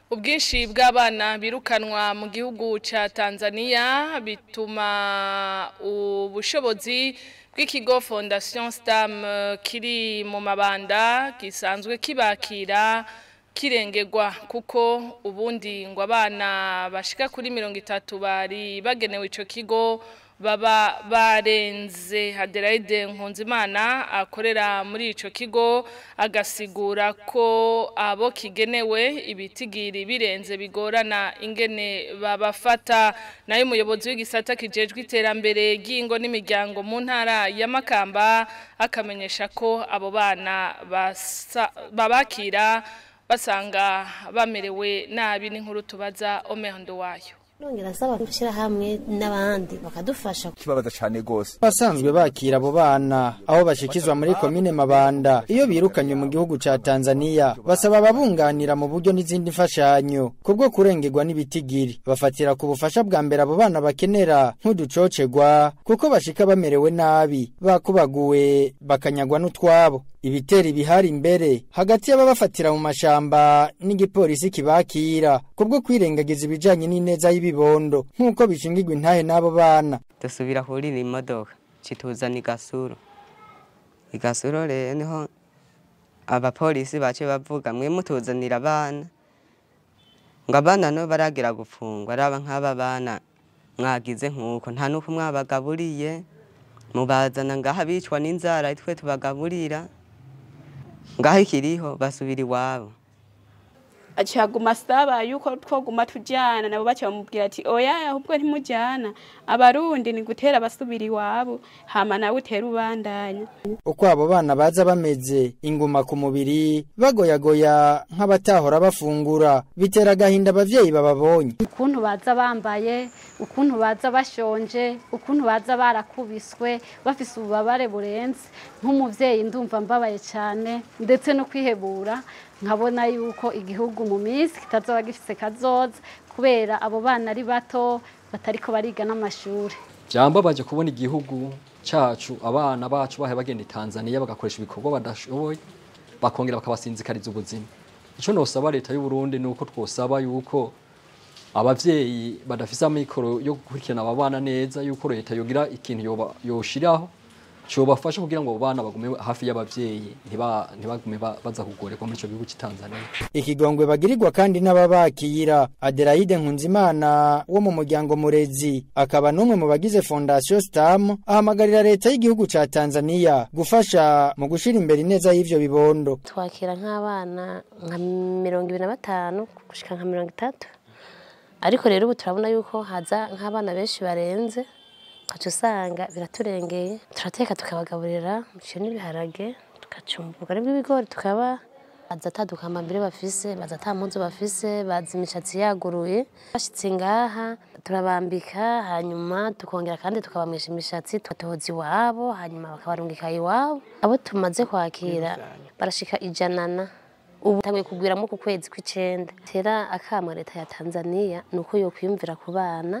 ubwinshi bw'abana birukanwa mu gihugu ca Tanzania bituma ubushobozi bw'ikigo Fondation Stam eh, kiri mu mabanda gisanzwe kibakira kirengegwa kuko ubundi ngo abana bashika kuri mirongo itatu bari bagenewe ico kigo baba barenze Adelaide Nkunzimana akorera muri ico kigo agasigura ko abo kigenewe ibitigiri birenze bigorana ingene babafata nayo umuyobozi w'igisata kijejwe iterambere ry'ingo n'imiryango mu ntara ya Makamba akamenyesha ko abo bana basa- babakira basanga bamerewe nabi n'inkuru tubaza Omehondo wayo nongera asaba gushyira hamwe n'abandi bakadufasha kibabaza cyane gose basanzwe bakira abo bana aho bashikizwa muri komine Mabanda iyo birukanywe mu gihugu ca Tanzania basaba ababunganira mu buryo n'izindi mfashanyo kubwo kurengerwa n'ibitigiri bafatira ku bufasha bwa mbere abo bana bakenera nk'uducocegwa kuko bashika bamerewe nabi bakubaguwe bakanyagwa n'utwabo ibitero bihari imbere hagati y'ababafatira mu mashamba n'igipolisi kibakira kubwo kwirengagiza ibijanye n'ineza y'ibibondo nk'uko bishingirwa intahe n'abo bana dusubira kurira imodoka kituzana igasuro igasuro rero niho abapolisi bace bavuga mwe mutuzanira abana ngo abana no baragira gufungwa araba nk'aba bana mwagize nk'uko nta n'uko mwabagaburiye mubazana ngaha bicwa n'inzara twe tubagaburira ngaho ikiriho basubira iwabo acaguma asaba yuko twoguma tujyana nabo baca bamubwira ati oya ahubwo ntimujyana abarundi ni gutera basubira iwabo hama nawe utera ubandanya uko abo bana baza bameze inguma ku mubiri bagoyagoya nk'abatahora bafungura bitera agahinda abavyeyi bababonye ukuntu baza bambaye ukuntu baza bashonje ukuntu baza barakubiswe bafise ububabare burenze nk'umuvyeyi ndumva mbabaye cyane ndetse no kwihebura nkabona yuko igihugu mu minsi kitazoba gifise kazoza kubera abo bana ari bato batariko bariga n'amashuri byambabaje kubona igihugu cyacu abana bacu bahe bagenda i Tanzania bagakoresha ibikorwa badashoboye bakongera bakabasinzikariza ubuzima icyo nosaba leta y'u Burundi nuko twosaba yuko abavyeyi badafise amikoro yo gukurikirana aba bana neza yuko leta yogira ikintu yoba yoshiraho cyobafasha kugira ngo abo bana bagume hafi y'abavyeyi ntiba ntibagume ba- baza kugorerwa muri ico gihugu cy'i Tanzania ikigongwe bagirirwa kandi n'ababakira Adelaide Nkunzimana wo mu muryango murezi akaba n'umwe mu bagize Fondation Stam ahamagarira leta y'igihugu ca Tanzania gufasha mu gushira imbere ineza y'ivyo bibondo twakira nk'abana nka mirongo ibiri na batanu gushika nka mirongo itatu ariko rero ubu turabona yuko haza nk'abana benshi barenze ukaca usanga biraturengeye turateka tukabagaburira umuceri n'ibiharage tugacumba ubugari bw'ibigori tukaba baza ata dukambambiri bafise baza ata mpuzu bafise baza imishatsi yaguruye bashitse ngaha turabambika hanyuma tukongera kandi tukabamesha imishatsi tugatohoza iwabo hanyuma bakabarungika iwabo abo tumaze kwakira barashika ijanana ubu tanguye kugwiramo ku kwezi kw'icenda tera akamo leta ya Tanzania nuko yo kwiyumvira ku bana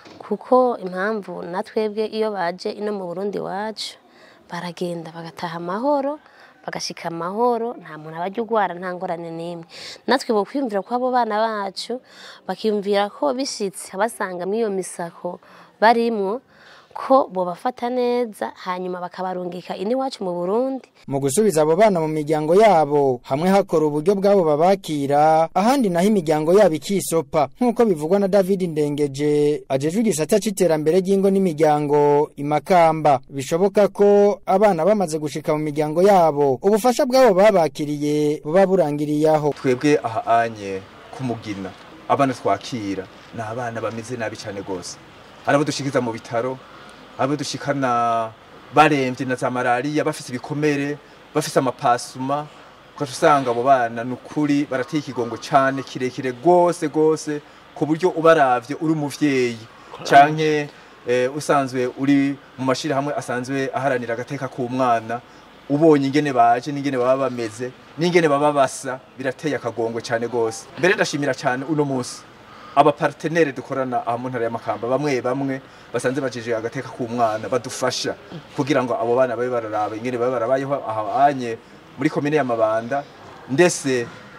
kuko impamvu natwebwe iyo baje ino mu Burundi wacu baragenda bagataha amahoro bagashika amahoro nta muntu abajya ugwara nta ngorane n'imwe natwe bo kwiyumvira ko abo bana bacu bakiyumvira ko bishitse basanga muri iyo misako barimwo ko bobafata neza hanyuma bakabarungika ini wacu mu Burundi mu gusubiza abo bana mu miryango yabo hamwe hakora uburyo bwabo babakira ahandi naho imiryango yabo ikisopa nk'uko bivugwa na David Ndengeje ajejwe igisata c'iterambere ry'ingo n'imiryango imakamba bishoboka ko abana bamaze gushika mu miryango yabo ubufasha bwabo babakiriye buba burangiriye aho twebwe aha anye kumugina abana twakira ni abana bameze nabi cyane rwose hari abo dushikiza mu bitaro abo dushikana barembye na za malariya bafite ibikomere bafite amapasuma ugaca usanga abo bana ni ukuri barateye ikigongo cyane kirekire rwose rwose ku buryo ubaravye uri umuvyeyi canke eh, usanzwe uri mu mashirahamwe asanzwe aharanira agateka k'umwana ubonye ingene baje n'ingene baba bameze n'ingene baba basa birateye akagongo cyane rwose mbere ndashimira cyane uno munsi abapartenere dukorana aha mu ntara y'amakamba bamwe bamwe basanze bajeje agateka k'umwana badufasha kugira ngo abo bana babe bararaba ingene babe barabayeho aha anye muri komine y'amabanda ndetse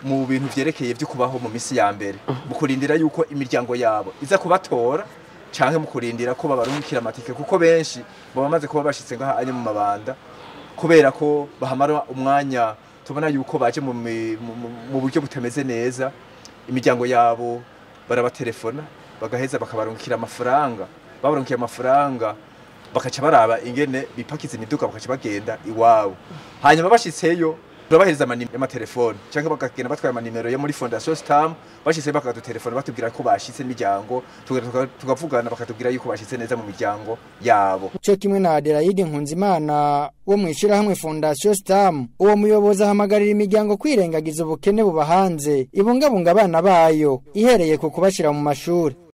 mu bintu vyerekeye vyo kubaho mu misi ya mbere mu kurindira yuko imiryango yabo iza kubatora canke mu kurindira ko babarungikira amatike kuko benshi baba bamaze kuba bashitse ngaha anye mu mabanda kubera ko bahamara umwanya tubona yuko baje mu, mi- mu, mu- mu buryo butameze neza imiryango yabo barabatelefona bagaheza bakabarungikira amafaranga babarungikiye amafaranga bakaca baraba ingene bipakiza imiduga bakaca bagenda iwabo hanyuma bashitseyo turabahereza amanimero y'amatelefone cyangwa bakagenda batwaye amanimero yo muri fondation stam bashitseyo bakadutelefona batubwira ko bashitse n'imiryango tuga- tuga- tugavugana bakatubwira yuko bashitse neza mu miryango yabo cyo kimwe na Adelaide Nkunzimana wo mu ishirahamwe Fondation Stam uwo muyobozi ahamagarira imiryango kwirengagiza ubukene buba hanze ibungabunga abana bayo ihereye ku kubashira mu mashuri